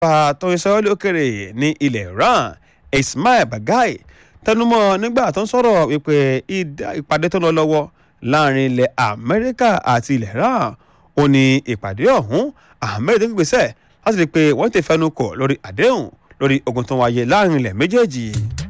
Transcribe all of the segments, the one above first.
pa tó ń sọ lókèrè ní ilẹ̀ iran ismail bagai tẹnumọ́ nígbà tó ń sọ̀rọ̀ wípé ìpàdé tó ń lọ lọ́wọ́ láàrin ilẹ̀ amẹ́ríkà àti ilẹ̀ iran ó ní ìpàdé ọ̀hún ahmed ń gbèsè láti rí i pé wọ́n ti fẹnu kò lórí àdéhùn lórí ogun tó wáyé láàrin ilẹ̀ méjèèjì.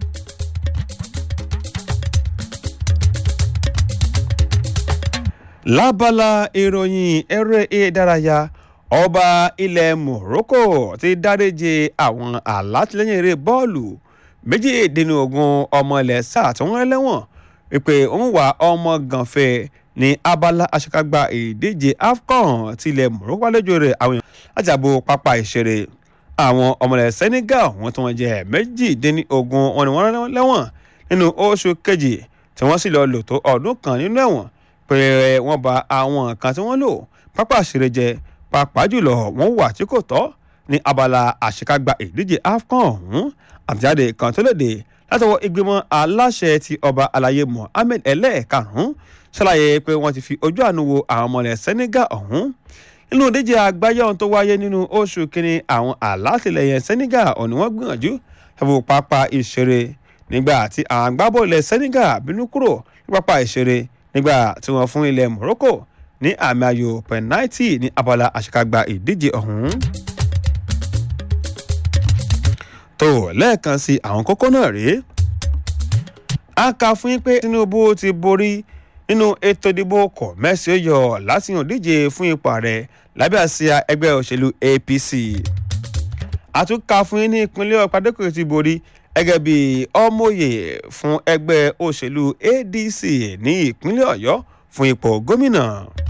lábala ìròyìn eré ìdárayá ọba ilẹ̀ morocco ti dáríje àwọn alátìlẹyìn eré bọ́ọ̀lù méjìdínlógún ọmọ ilẹ̀ sáà tí wọ́n lẹ́wọ̀n wípé òun wà ọmọ gànfẹ́ ní abala aṣekágbá ìdíje afcon tilẹ̀ morocco àlejò rẹ̀ àwọn èèyàn láti àbò pápá ìṣeré àwọn ọmọlẹ̀ senegal wọn tí wọ́n jẹ́ méjìdínlógún wọn ni wọ́n lẹ́wọ̀n nínú oṣù kejì tí wọ́n sì lọ lò tó ọdún kan nínú ẹ̀wọ̀n pé wọ́n ba àwọn nǹkan tí wọ́n lò pápá ìṣeré jẹ́ pàápàá jùlọ wọ́n wà tí kò tọ́ ní abala àṣekágbá ìdíje afcon ọ̀hún àtìjáde kan tó léde látọwọ́ ìgbìmọ̀ aláṣẹ ti ọba alayé mohammed ẹlẹ́ẹ̀karùn-ún ṣàlàyé pé wọ́n ti fi ojú àánú wo àwọn ọmọlẹ̀ senegal ọ̀hún nínú ìdíje àgbáyé ọ̀hún tó wáyé nínú oṣù kínní àwọn alátìlẹyìn senegal ọ̀nì wọ́n gbìyànjú ẹ̀fọ́ pápá ìṣeré nígbà tí àwọn agbábọ̀ ilẹ̀ senegal bínú kúrò ní pápá ìṣeré nígbà tí wọ́n fún ilẹ̀ morocco ní àmì ayò pẹ̀náìtì ní abala àṣekágbá ìdíje ọ̀hún. tó lẹ́ẹ̀kan sí àwọn kókó náà rèé a kà fún yín pé tinubu ti borí nínú ètò ìdìbò kọ̀ mẹ́sì ó yọ láti hàn díje fún ipò ààrẹ lábẹ́ àsíá ẹgbẹ́ òṣèlú apc àtúnkà fún yín ní ìpínlẹ̀ ọ̀pádẹ́kọ̀ ti borí gẹ́gẹ́ bí ọmọye fún ẹgbẹ́ òṣèlú adc ní ìpínlẹ̀ ọ̀yọ́ fún ipò gómìnà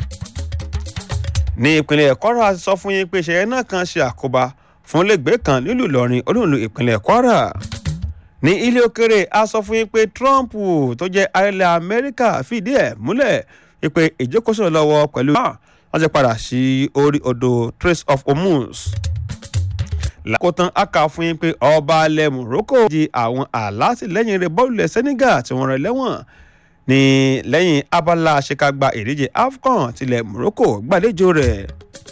ní ìpínlẹ̀ kwara sọ fún yín pé ìṣẹ̀lẹ̀ náà kan ṣe àkóbá fún lẹ́gbẹ̀ẹ́ kan nílùú ìlọrin olóòlù ìpínlẹ̀ kwara ní ilé òkèrè a sọ fún yín pé trump tó jẹ́ arẹ́lẹ̀ amẹ́ríkà fìdí ẹ̀ múlẹ̀ wípé ìjókòó lọ́wọ́ pẹ̀lú wọ́n ti padà sí orí odò trace of hormuz lákòótán a kà fún yín pé ọba alẹ́ morocco di àwọn alátìlẹ́yìn rẹ̀ bọ́ọ̀lù ilẹ̀ senegal tí wọ́n rẹ̀ lẹ́wọ̀n ní lẹ́yìn abala àṣekágbá ìdíje afcon tilẹ̀ morocco gbàlejò rẹ̀.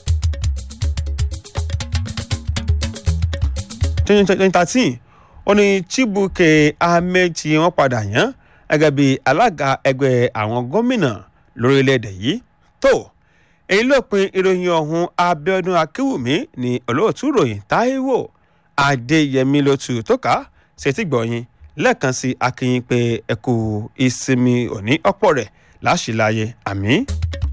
twenty thirteen ó ní chibuke amechi wọn padà yàn gẹ́gẹ́ bí alága ẹgbẹ́ àwọn gómìnà lórílẹ̀‐èdè yìí tó èyí ló pin ìròyìn ọ̀hún abiodun akínwùmí ní olóòtú ròyìn taiwo adéyẹmí ló tu tó ká ṣètì gbọ̀yìn lẹ́ẹ̀kan sí akínyìn pé ẹ̀kú ìsinmi òní ọ̀pọ̀ rẹ̀ láṣìláyé àmì.